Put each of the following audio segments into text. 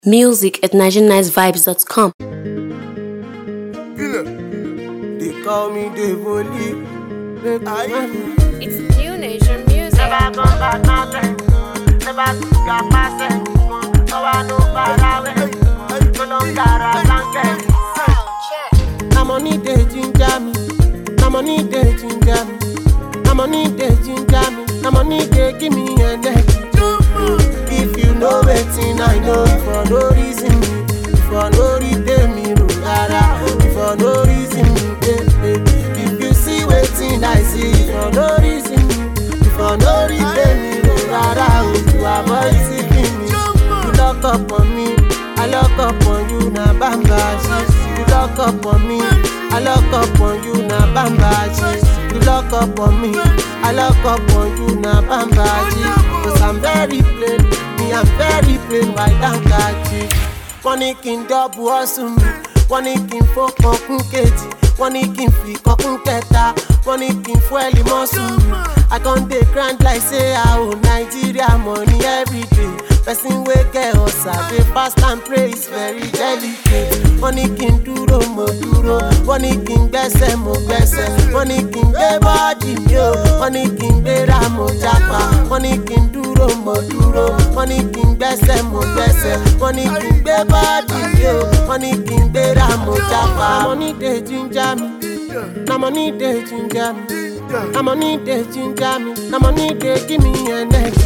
Music at NigerianNiceVibes.com. They call me Devoli. Make I It's new nation music. na money dey ginger me. Na money dey ginger me. Na money dey ginger me. Na money dey give me energy. If you know wetin I know, for no reason me, for no reason me, no rara, for no reason me, eh, eh. If you see wetin I see, for no reason me, for no reason me, no rara, oh, you avoid seeking me. You lock up on me, I lock up on you, na bamba shit. You lock up on me, I lock up on you, na bamba shit. You lock up on me, I lock up on you, na bamba shit. Cause I'm very plain, me I'm very plain, why don't catch it? Wọ́n ní kí n dọ́bù ọ̀sùn mi, wọ́n ní kí n fọ́kàn kún kejì, wọ́n ní kí n fi kọ́kún kẹta, wọ́n ní kí n fún ẹ̀lì mọ́sùn mi. I con dey grind like say I owe Nigeria money every day. Person wey get ọ̀sà dey fast and pray is very delicate. Wọ́n ní kí n dúró mo dúró, wọ́n ní kí n gbẹ́sẹ̀ mo gbẹ́sẹ̀, wọ́n ní kí n gbé bọ́ọ̀dì mi o, wọ́n ní kí n gbéra mo jápa, wọ́n ní kí n dúró mo dúró, wọ́n ní kí n gbẹ́sẹ̀ mo gbẹ́sẹ̀, wọ́n ní kí n gbé bọ́ọ̀dì mi o, wọ́n ní kí n gbéra mo jápa. Money dey ginger me, na money dey ginger me. Na money dey ginger me, na money dey give me energy.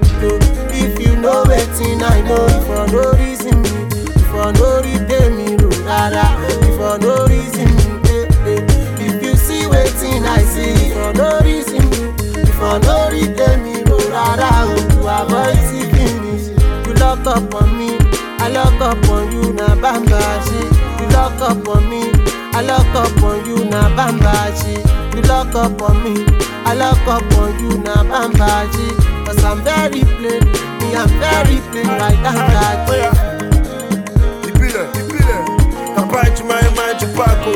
If you know wetin I know, for no reason me, for no reason me, no rara, for no reason me, eh, eh. If you see wetin I see, for no reason me, for no reason me, no rara, oh, to avoid seeking me. You lock up on me, I lock up on you, na bamba shit. You lock up on me, I lock up on you, na bamba shit. You lock up on me, I lock up on you, na bamba shit. Cause I'm very plain, me I'm very plain, right down that ìbílẹ̀ ìbílẹ̀ bàbá ìjùmọ̀ ẹ̀ máa ń ju pákó.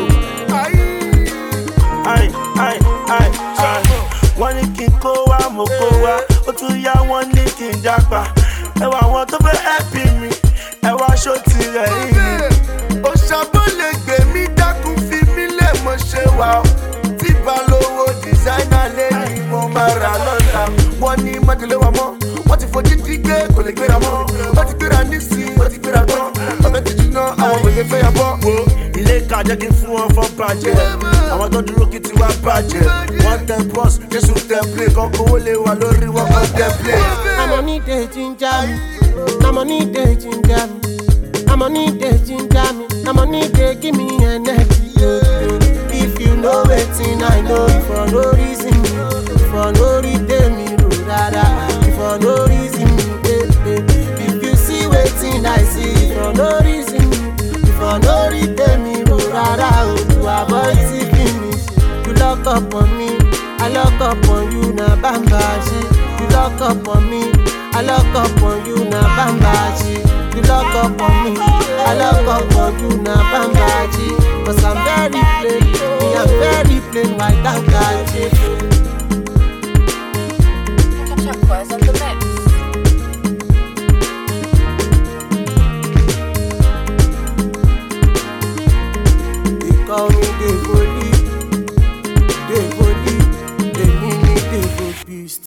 Ai, ai, ai, ai. wọ́n ní kí n kó wá mo kó wá ó tún yá wọ́n ní kí n jápa ẹwà àwọn tó fẹ́ ẹ̀pì mi ẹwà aṣọ tirẹ̀ yìí ni. òṣàbọ̀ lè gbé mi dákun fi mí lẹ̀ mọ́ ṣe wà ó tí balówó dìsáínà lé ní mo máa rà lọ́la wọ́n ní májèlé wa mọ́ wọ́n ti fojú dí gbé kò lè gbéra mọ́ wọ́n ti gbéra nísìnyí wọ́n ti gbéra tán ọbẹ̀ ti jiná àwọn òye fẹ́ yà bọ́. wo ilé ìka jẹ́ kí n fún wọn fọ́ bàjẹ́ àwọn tó dúró kí tiwa bàjẹ́ wọ́n tẹ bọ́s jésù tẹ plé kan kówó lè wà lórí wọn kan tẹ plé. Na money dey ginger me, na money dey ginger me, na money dey ginger me, na money dey give me energy. If you know wetin I know, for no reason me, for no reason me, no rara, for no reason me, eh, eh. If you see wetin I see, for no reason me, for no reason me, no rara, oh, to avoid seeking me. You lock up on me, I lock up on you, na bamba shit. You lock up on me, I lock up on you, na bamba shit. You lock up on me, I lock up on you, na bamba shit. Cause I'm very plain, me I'm very plain, why that guy shit. Check was on the mix.